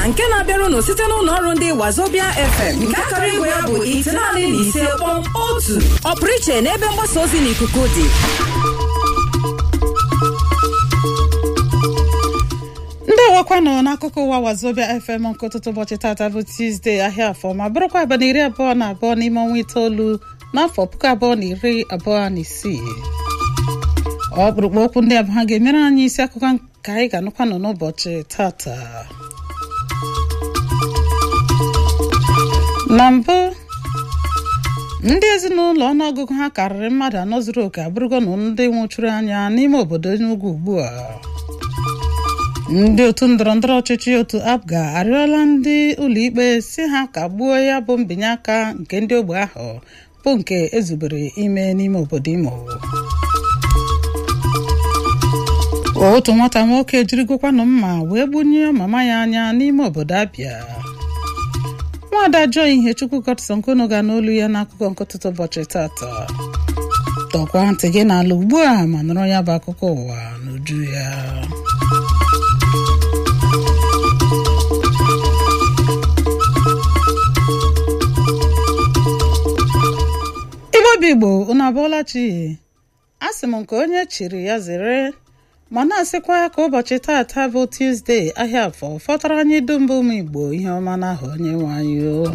nke na-abịara unu site n'ụlọ ọrụ ndị wazobia fm nke akara igwe ya bụ itenaanị na ise kpọm otu ọpụrụ iche n'ebe mgbasa ozi n'ikuku dị ndị ewekwanụ n'akụkọ ụwa wazobia fm nke ụtụtụ ụbọchị tata bụ tuzdee ahịa afọ ma bụrụkwa abalị iri abụọ na abụọ n'ime ọnwa itoolu n'afọ puku abụọ na iri abụọ na isii ọkpụrụkpụ okwu ndị abụọ ha ga-emere anyị isi akụkọ ka anyị ga-anụkwanụ n'ụbọchị tata na mbụ ndị ezinụlọ ọnụọgụgụ ha karịrị mmadụ anọ zuru oke abụrụgo na ndị nwụchuru anya n'ime obodo Enugu ugbu a ndị otu ndọrọndọrọ ọchịchị otu abga arịọla ndị ụlọikpe si ha kagbuo ya bụ mbinye aka nke ndị ogbe ahụ bụ nke ezubere ime n'ime obodo imo otu nwata nwoke jirigokwanụ mma wee gbunye mama ya anya n'ime obodo abịa nwaada jụọ ihe chukwu godson kono ga n'olu ya n'akụkọ nkụtụtụ ụbọchị tata tọkwa ntị gị n'ala ugbu a ma nụrụ ya bụ akụkọ ụwa n'uju ya igbo bụ igbo unu abụọla chi a sị m nke onye chiri ya zere ma na-asịkwa ka ụbọchị taata bụ tuzdee ahịa afọ fọtara anyị dum bụ ụmụ igbo ihe ọma n'aha onye nwe anyị o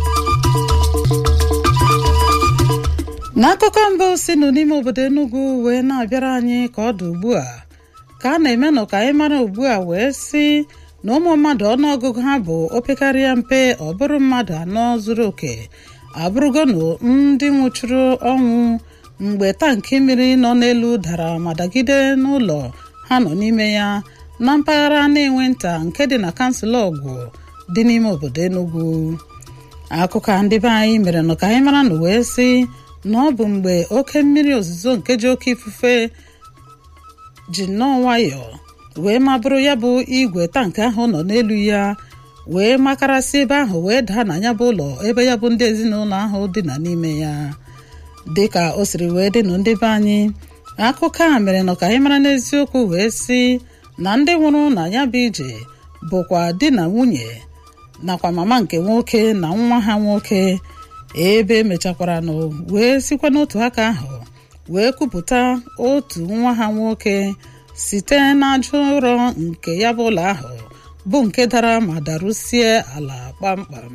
n'akụkọ mbụ si nụ n'ime obodo Enugu wee na-abịara anyị ka ọ dị ugbu a ka a na-eme nụ ka anyị mara ugbu a wee si na ụmụ mmadụ ọnụọgụgụ ha bụ opekarịa mpe ọ bụrụ mmadụ anọ zuru oke abụrụgonụ ndị nwụchuru ọnwụ mgbe tankị mmiri nọ n'elu dara ma dagide n'ụlọ ha nọ n'ime ya na mpaghara na-enwe nta nke dị na kansụl ọgwụ dị n'ime obodo Enugu akụkọ ndị be anyị mere nụ ka anyị mara na wee sị na ọ bụ mgbe oke mmiri ozuzo nke ji oke ifufe ji nnọọ nwayọọ wee mabụrụ ya bụ igwe tankị ahụ nọ n'elu ya wee makarasị ebe ahụ wee daa na ya bụ ụlọ ebe ya bụ ndị ezinụlọ ahụ dịna n'ime ya dịka o siri wee dịnụ ndị be anyị akụkọ a mere nọ ka anyị mara n'eziokwu wee sị na ndị nwụrụ na ya bụ ije bụkwa di na nwunye nakwa mama nke nwoke na nwa ha nwoke ebe emechakwara nụ wee sikwa n'otu aka ahụ wee kupụta otu nwa ha nwoke site n'aja ụrọ nke ya bụ ụlọ ahụ bụ nke dara ma darụsie ala kpamkpam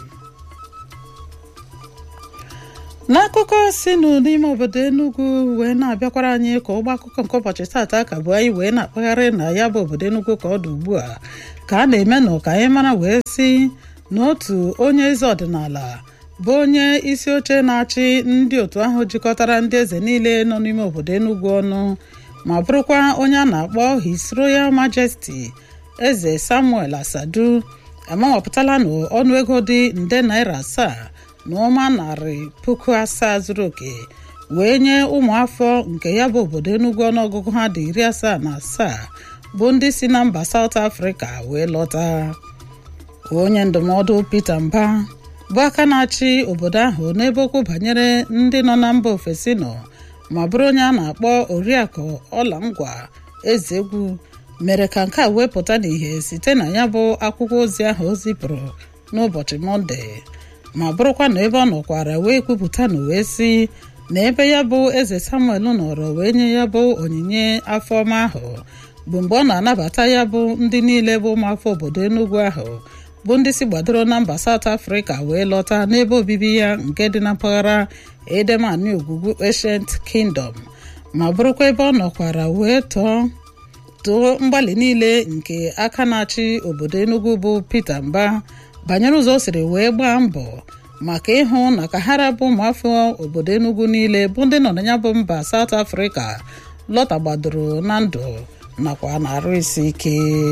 n'akụkọ si nụ n'ime obodo Enugu wee na-abịakwara anyị ka ụgbọ akụkọ nke ụbọchị taata ka bụ anyị wee na-akpagharị na ya bụ obodo Enugu ka ọ dị ugbu a ka a na-eme nụ ka anyị mara wee si n'otu onye eze ọdịnala bụ onye isi oche na-achị ndị otu ahụ jikọtara ndị eze niile nọ n'ime obodo Enugu ọnụ ma bụrụkwa onye a na-akpọ His Royal Majesty eze Samuel Asadu amawapụtala n'ọnụ ego dị nde naira asaa na ụma narị puku asaa zuru oke wee nye ụmụafọ nke ya bụ obodo Enugu ọnụọgụgụ ha dị iri asaa na asaa bụ ndị si na mba South Africa wee lọta onye ndụmọdụ Peter Mba bụ aka na-achị obodo ahụ n'ebe okwu banyere ndị nọ na mba ofesi nọ ma bụrụ onye a na-akpọ oriakụ ọlamgwa Ezegwu mere ka nke a wee pụta n'ihe site na ya bụ akwụkwọ ozi ahụ o zipụrụ n'ụbọchị Mọnde ma bụrụkwa na ebe ọ nọkwara wee kwupụta na wee sị na ebe ya bụ eze Samuel nọrọ wee nye ya bụ onyinye afọ ọma ahụ bụ mgbe ọ na-anabata ya bụ ndị niile bụ ụmụafọ obodo Enugu ahụ bụ ndị si gbadoro na mba South Africa wee lọta n'ebe obibi ya nke dị na mpaghara edemani ogwugwu Ancient Kingdom ma bụrụkwa ebe ọ nọkwara wee tọọ too mgbalị niile nke aka na-achị obodo Enugu bụ Peter Mba banyere ụzọ o siri wee gbaa mbọ maka ịhụ na ka ha rabụ ụmụafọ obodo Enugu niile bụ ndị nọ na ya bụ mba South Africa lọta gbadoro na ndụ nakwa na-arụ isi ike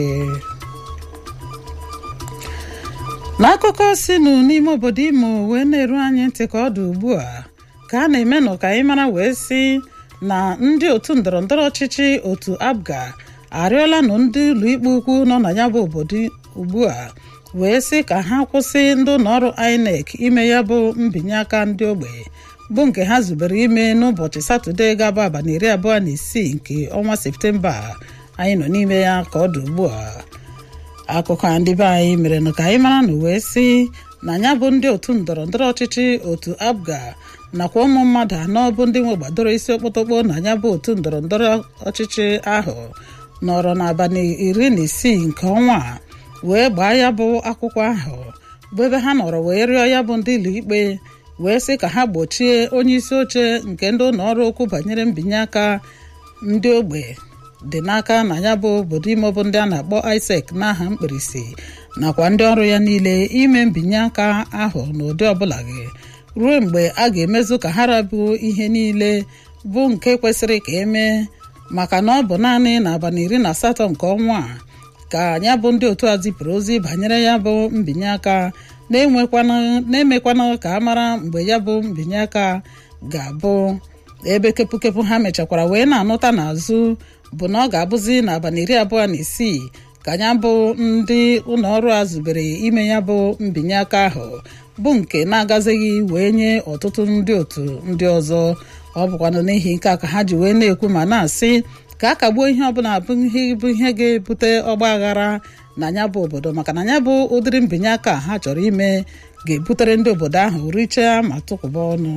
n'akụkọ sinụ n'ime obodo Imo wee na-eru anyị ntị ka ọ dị ugbu a ka a na-eme nụ ka anyị mara wee sị na ndị otu ndọrọndọrọ ọchịchị otu APGA arịọla nụ ndị ụlọikpe ukwu nọ na ya bụ obodo ugbu a wee sị ka ha kwụsị ndị ụlọọrụ INEC ime ya bụ mbinye aka ndị ogbe bụ nke ha zubere ime n'ụbọchị satọde ga-abụ abalị iri abụọ na isii nke ọnwa septemba anyị nọ n'ime ya ka ọ dị ugbu a akụkọ a ndị be anyị mere na ka anyị mara na wee sị na ya bụ ndị otu ndọrọ ndọrọ ọchịchị otu abga nakwa ụmụ mmadụ anọ bụ ndị nwe gbadoro isi okpotokpo na ya bụ otu ndọrọ ndọrọ ọchịchị ahụ nọrọ n'abalị iri na isii nke ọnwa a wee gbaa ya bụ akwụkwọ ahụ bụ ebe ha nọrọ wee rịọ ya bụ ndị ụlọikpe wee sị ka ha gbochie onye isi oche nke ndị ụlọ ọrụ okwu banyere mbinye aka ndị ogbe dị n'aka na ya bụ obodo ime bụ ndị a na-akpọ ISEC n'aha mkpirisi nakwa ndị ọrụ ya niile ime mbinye aka ahụ n'ụdị ọbụla gị ruo mgbe a ga-emezu ka ha rabụ ihe niile bụ nke kwesịrị ka emee maka na ọ bụ naanị n'abalị iri na asatọ nke ọnwa a ka ya bụ ndị otu a zipụrụ ozi banyere ya bụ mbinye aka na-emekwana ka a mara mgbe ya bụ mbinye aka ga-abụ ebe kepụkepụ ha mechakwara wee na-anụta n'azụ bụ na ọ ga-abụzi n'abalị iri abụọ na isii ka ya bụ ndị ụlọ ọrụ a zubere ime ya bụ mbinye aka ahụ bụ nke na-agazighị wee nye ọtụtụ ndị otu ndị ọzọ ọ bụkwanụ n'ihi nke a ka ha ji wee na-ekwu ma na-asị ka a kagbuo ihe ọbụla bụ ihe bụ ihe ga-ebute ọgba aghara na ya bụ obodo maka na ya bụ ụdịrị mbinye aka ha chọrọ ime ga-ebutere ndị obodo ahụ richaa ma tụkwụba ọnụ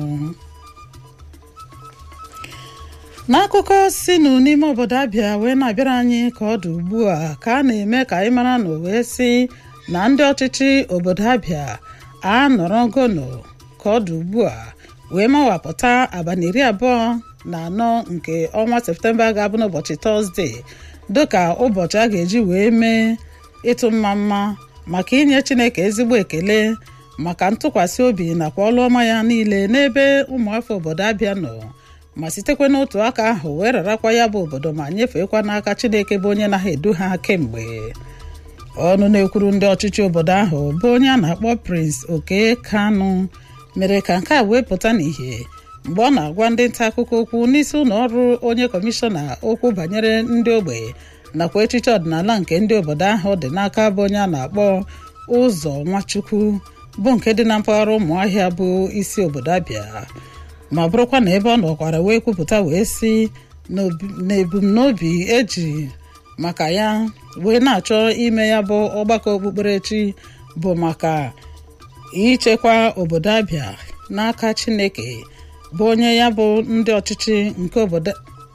n'akụkọ sinụ n'ime obodo abịa wee na-abịara anyị ka ọ dị ugbu a ka a na-eme ka anyị mara na wee sị na ndị ọchịchị obodo abịa anọrọ gono ka ọ dị ugbu a wee mawapụta abalị iri abụọ na anọ nke ọnwa septemba ga-abụ n'ụbọchị tọzdee dịka ụbọchị a ga-eji wee mee ịtụ mma mma maka inye chineke ezigbo ekele maka ntụkwasị obi nakwa ọlụ ọma ya niile n'ebe ụmụafọ obodo abịa nọ ma sitekwa n'otu aka ahụ wee rarakwa ya bụ obodo ma nyefeekwa n'aka chineke bụ onye na-edu ha kemgbe ọnụ na-ekwuru ndị ọchịchị obodo ahụ bụ onye a na-akpọ Prince Oke Kanụ mere ka nke a wee pụta n'ìhè mgbe ọ na-agwa ndị nta akụkọ okwu n'isi ụlọ ọrụ onye kọmishọna okwu banyere ndị ogbe nakwa echiche ọdịnala nke ndị obodo ahụ dị n'aka bụ onye a na-akpọ ụzọ nwachukwu bụ nke dị na mpaghara ụmụahịa bụ isi obodo abịa ma bụrụkwa na ebe ọ nọkwara wee kwupụta wee si na ebumnobi eji maka ya wee na-achọ ime ya bụ ọgbakọ okpukperechi bụ maka ichekwa obodo abịa n'aka chineke bụ onye ya bụ ndị ọchịchị nke obodo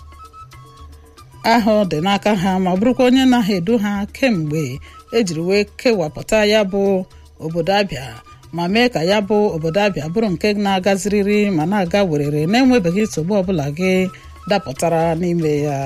ahụ dị n'aka ha ma bụrụkwa onye na-ha edu ha kemgbe ejiri wee kewapụta ya bụ obodo abịa ma mee ka ya bụ obodo abịa bụrụ nke na-agaziriri ma na-aga werere na-enwebeghị nsogbu ọbụla gị dapụtara n'ime ya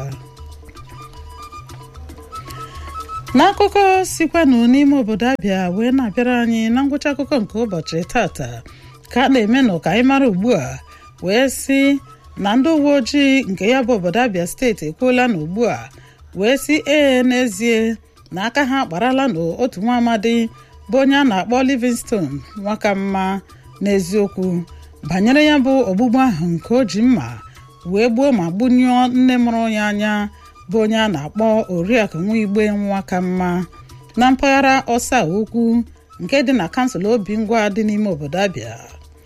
n'akụkọ sikwanụ n'ime obodo abịa wee na-abịara anyị na ngwụcha akụkọ nke ụbọchị tata ka a na-eme nụ ka anyị mara ugbu a wee sị na ndị uwe ojii nke ya bụ obodo abịa steeti ekwuola na ugbu a wee sị ee n'ezie na aka ha akparala n'otu nwa amadi bụ onye a na-akpọ Livingstone nwaka mma n'eziokwu banyere ya bụ ogbugbu ahụ nke o ji mma wee gbuo ma gbunyụọ nne mụrụ ya anya bụ onye a na-akpọ oriakụ nwa igbe nwaka mma na mpaghara ọsa ukwu nke dị na kansụl obi ngwa dị n'ime obodo abịa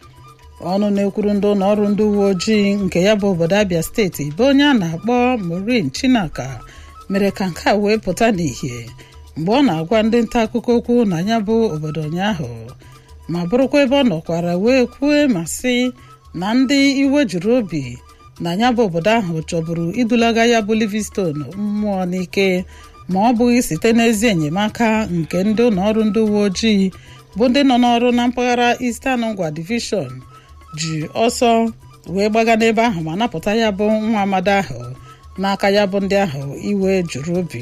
ọnụ na-ekwuru ndị ụlọ ọrụ ndị uwe ojii nke ya bụ obodo abịa steeti bụ onye a na-akpọ Maureen Chinaka mere ka nke a wee pụta n'ìhè mgbe ọ na-agwa ndị nta akụkọ okwu na ya bụ obodo ụnyaahụ ma bụrụkwa ebe ọ nọkwara wee kwue ma sị na ndị iwe juru obi na ya bụ obodo ahụ chọburu idulaga ya bụ Livingstone mmụọ n'ike ma ọ bụghị site n'ezi enyemaka nke ndị ụlọ ọrụ ndị uwe ojii bụ ndị nọ n'ọrụ na mpaghara Eastern Ngwa Division ji ọsọ wee gbaga n'ebe ahụ ma napụta ya bụ nwa amadi ahụ n'aka ya bụ ndị ahụ iwe juru obi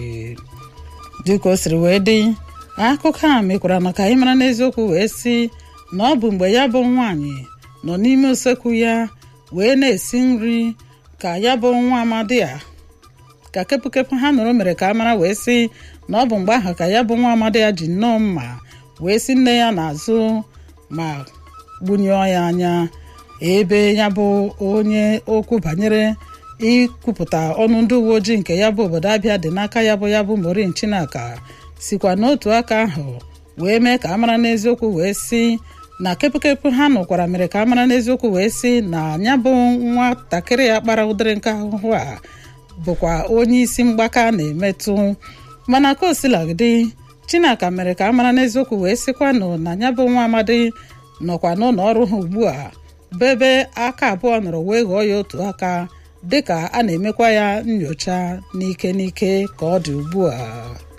dịka o siri wee dị akụkọ a mekwara na ka anyị mara n'eziokwu wee sị na ọ bụ mgbe ya bụ nwaanyị nọ n'ime usekwu ya wee na-esi nri ka ya bụ nwa amadi a ka kepụkepụ ha nụrụ mere ka a mara wee sị na ọ bụ mgbe ahụ ka ya bụ nwa amadi ya ji nnọọ mma wee si nne ya n'azụ ma gbunyụọ ya anya ebe ya bụ onye okwu banyere ikwupụta ọnụ ndị uwe ojii nke ya bụ obodo abịa dị n'aka ya bụ ya bụ Maureen Chinaka sikwa n'otu aka ahụ wee mee ka a mara n'eziokwu wee sị na kepụkepụ ha nụkwara mere ka a mara n'eziokwu wee sị na ya bụ nwatakịrị ya kpara ụdịrị nke ahụhụ a bụkwa onye isi mgbaka na-emetụ mana ka o silagidi chinaka mere ka a mara n'eziokwu wee sịkwanụ na ya bụ nwa amadi nọkwa n'ụlọ ọrụ ha ugbu a bụ ebe aka abụọ nọrọ wee ghọọ ya otu aka dịka a na-emekwa ya nyocha n'ike n'ike ka ọ dị ugbu a